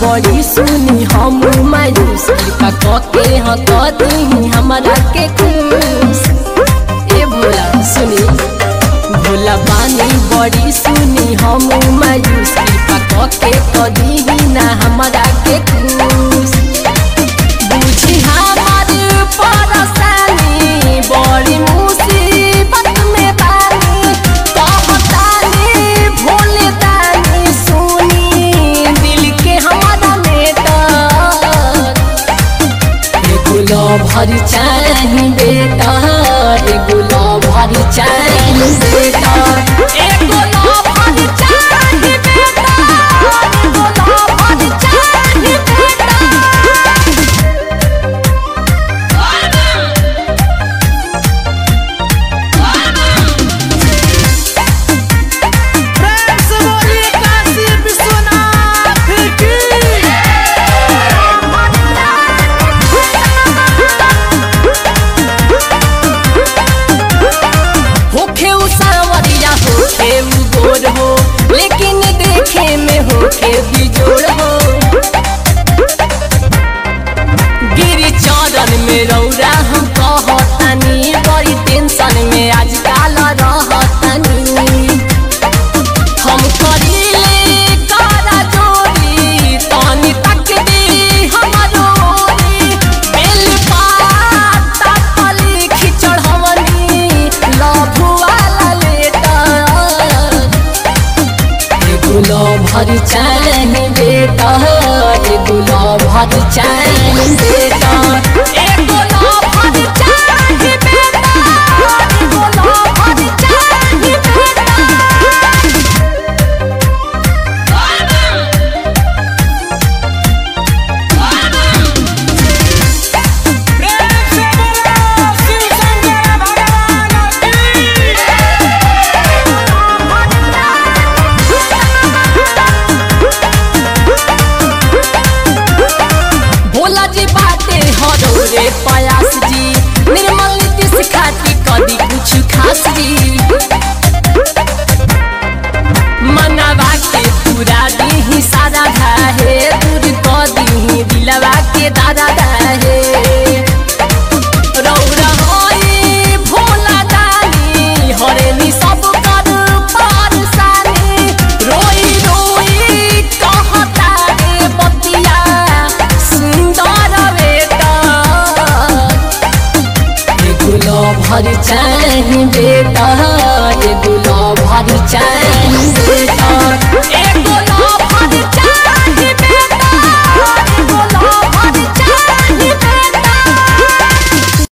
बड़ी सुनी हम मायूस कृपा कके हाँ कदी हमारा के खुश ए भोला सुनी भोला बानी बड़ी सुनी हम मायूस कृपा कके कदी ना हमारा के खुश बुझी हमार परेशानी बड़ी मुसीबत में बानी कहतानी भोले दानी सुनी दिल के हमारा मेटर एगो भरी चाही बेटा एगो भरी चाही बेटा एगो भरी चाही बेटा एगो भरी चाही बेटा प्रेम से बोलिए काशी विश्वनाथ की होखे उ सावरिया होखे उ गोर हो लेकिन देखे में होखे बिजोड़ हो गिरी चरण में रौरा हम कहतानी बड़ी टेंशन में आजकल रहतानी हम करीले कारा जोड़ी तनी तक दी हमारो ओरी बेल पाता पली खिचड़ हमनी लभु वाला लेटर एगो भर चाही बेटा एगो भर चाही बेटा एगो भर चाही बेटा एगो भर चाही बेटा प्रेम से बोलो शिव शंकर भगवान की भोला जी बाटे हरोरे पयास जी निर्मल नीतीश खाती कदी कुछ खास जी मनावा के पूरा दी सारा धाहे दूर क दी दिलवा के दादा धाहे रौरा होई भोला दानी हरेनी सब कर पारसानी रोई रोई कहता रे बतिया सुंदर बेटा एगो भर चाही बेटा एगो भर चाही बेटा